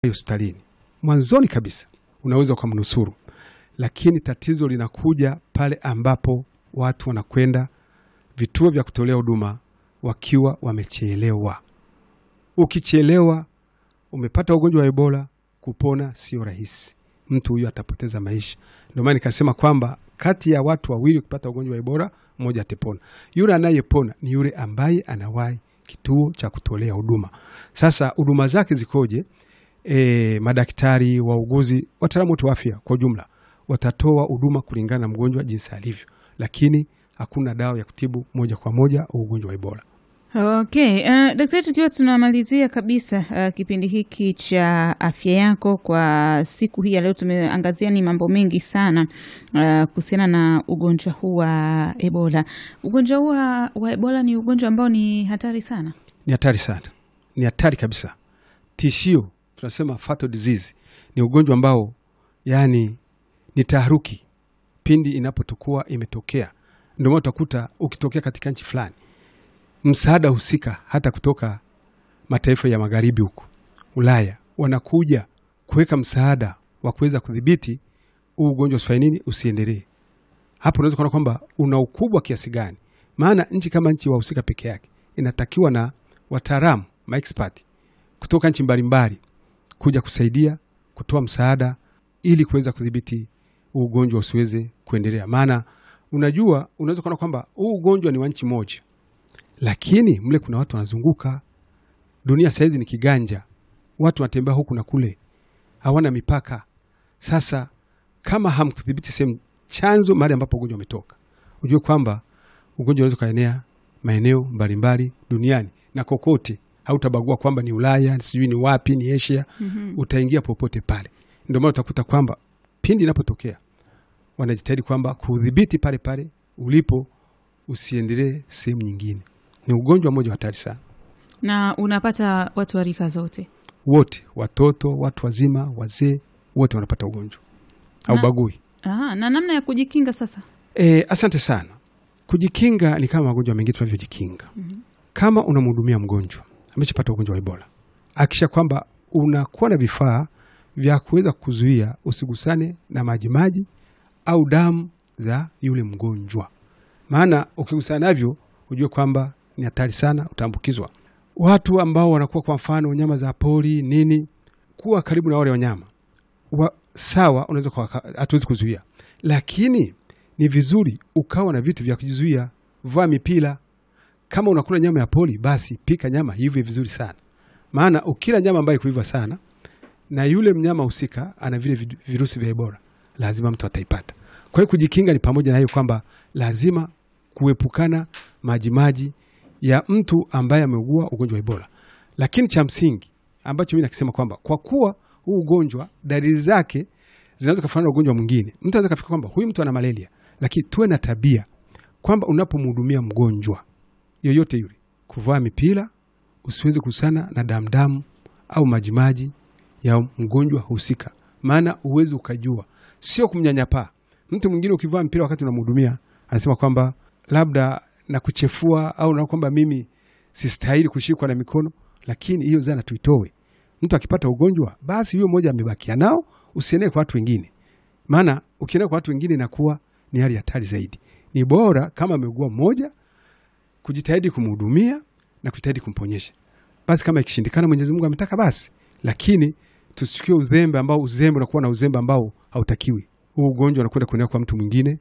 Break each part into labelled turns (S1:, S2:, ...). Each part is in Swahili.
S1: hospitalini mwanzoni kabisa unaweza ukamnusuru, lakini tatizo linakuja pale ambapo watu wanakwenda vituo vya kutolea huduma wakiwa wamechelewa. Ukichelewa, umepata ugonjwa wa Ebola, kupona sio rahisi, mtu huyo atapoteza maisha. Ndio maana nikasema kwamba kati ya watu wawili ukipata ugonjwa wa Ebola, mmoja atapona. Yule anayepona ni yule ambaye anawahi kituo cha kutolea huduma. Sasa huduma zake zikoje? E, madaktari, wauguzi, wataalamu wote wa afya kwa ujumla watatoa huduma kulingana na mgonjwa jinsi alivyo, lakini hakuna dawa ya kutibu moja kwa moja ugonjwa wa Ebola.
S2: Okay, uh, daktari, tukiwa tunamalizia kabisa uh, kipindi hiki cha afya yako kwa siku hii ya leo, tumeangazia ni mambo mengi sana uh, kuhusiana na ugonjwa huu wa Ebola. Ugonjwa huu wa wa Ebola ni ugonjwa ambao ni hatari sana.
S1: Ni hatari sana, ni hatari kabisa, tishio. Tunasema fatal disease ni ugonjwa ambao yani ni taharuki pindi inapotukua imetokea. Ndio maana utakuta ukitokea katika nchi fulani msaada husika hata kutoka mataifa ya magharibi huko Ulaya wanakuja kuweka msaada wa kuweza kudhibiti huu ugonjwa usifanye nini, usiendelee. Hapo unaweza kuona kwamba una ukubwa kiasi gani, maana nchi kama nchi wahusika peke yake inatakiwa na wataalamu maexpert kutoka nchi mbalimbali kuja kusaidia kutoa msaada ili kuweza kudhibiti huu ugonjwa usiweze kuendelea. Maana unajua, unaweza kuona kwamba huu ugonjwa ni wa nchi moja lakini mle kuna watu wanazunguka. Dunia sahizi ni kiganja, watu wanatembea huku na kule, hawana mipaka. Sasa kama hamkudhibiti sehemu chanzo, mahali ambapo ugonjwa umetoka, ujue kwamba ugonjwa unaweza ukaenea maeneo mbalimbali duniani na kokote, hautabagua kwamba ni Ulaya sijui ni wapi, ni Asia. mm -hmm. Utaingia popote pale. Ndio maana utakuta kwamba pindi inapotokea wanajitahidi kwamba kudhibiti pale pale ulipo, usiendelee sehemu nyingine ni ugonjwa mmoja hatari sana,
S2: na unapata watu wa rika zote,
S1: wote, watoto, watu wazima, wazee, wote wanapata ugonjwa, haubagui.
S2: Aha, na namna ya kujikinga sasa?
S1: E, asante sana. Kujikinga ni kama magonjwa mengine tunavyojikinga. mm -hmm. Kama unamhudumia mgonjwa ameshapata ugonjwa wa Ebola, akisha kwamba unakuwa na vifaa vya kuweza kuzuia usigusane na majimaji au damu za yule mgonjwa, maana ukigusana navyo ujue kwamba ni hatari sana, utaambukizwa. Watu ambao wanakuwa kwa mfano nyama za pori nini, kuwa karibu na wale wanyama wa, sawa, unaweza hatuwezi kuzuia, lakini ni vizuri ukawa na vitu vya kujizuia. Vaa mipira. Kama unakula nyama ya pori, basi pika nyama hivyo vizuri sana, maana ukila nyama ambayo kuiva sana na yule mnyama husika ana vile virusi vya Ebola, lazima mtu ataipata. Kwa hiyo kujikinga ni pamoja na hiyo kwamba lazima kuepukana majimaji ya mtu ambaye ameugua ugonjwa wa Ebola. Lakini cha msingi ambacho mimi nakisema kwamba kwa kuwa huu ugonjwa dalili zake zinaweza kufanana na ugonjwa mwingine, mtu anaweza kafika kwamba huyu mtu ana malaria, lakini tuwe na tabia kwamba unapomhudumia mgonjwa yoyote yule, kuvaa mipira, usiweze kusana na damdamu au majimaji ya mgonjwa husika, maana uwezi ukajua, sio kumnyanyapaa mtu mwingine. Ukivaa mpira wakati unamhudumia, anasema kwamba labda na kuchefua au na kwamba mimi sistahili kushikwa na mikono, lakini hiyo zana tuitoe. Mtu akipata ugonjwa basi huyo mmoja amebakia nao, usienee kwa watu wengine, maana ukienea kwa watu wengine inakuwa ni hali hatari zaidi. Ni bora kama ameugua mmoja, kujitahidi kumhudumia na kujitahidi kumponyesha. Basi kama ikishindikana, Mwenyezi Mungu ametaka basi, lakini tusichukue uzembe ambao uzembe unakuwa na uzembe ambao hautakiwi. Huu ugonjwa unakwenda kuenea kwa mtu mwingine,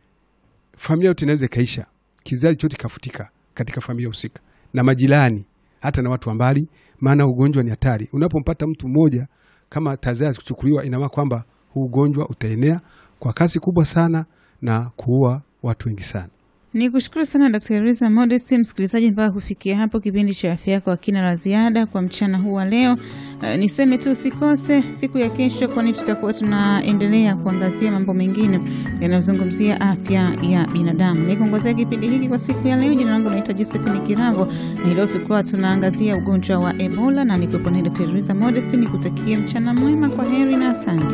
S1: familia yote inaweza ikaisha kizazi chote kafutika katika familia husika na majirani, hata na watu wa mbali, maana ugonjwa ni hatari. Unapompata mtu mmoja kama tahadhari kuchukuliwa, ina maana kwamba huu ugonjwa utaenea kwa kasi kubwa sana na kuua watu wengi sana.
S2: Ni kushukuru sana Dr. Risa Modest. Msikilizaji, mpaka kufikia hapo kipindi cha afya yako akina la ziada kwa mchana huu wa leo. Uh, niseme tu usikose siku ya kesho, kwani tutakuwa tunaendelea kuangazia mambo mengine yanayozungumzia afya ya binadamu. Nikuongozea kipindi hiki kwa siku ya leo, jina langu naitwa Josephine Kirango, na leo tulikuwa tunaangazia ugonjwa wa Ebola na nikuwepo na Dr. Risa Modest. Nikutakie mchana mwema, kwa heri na asante.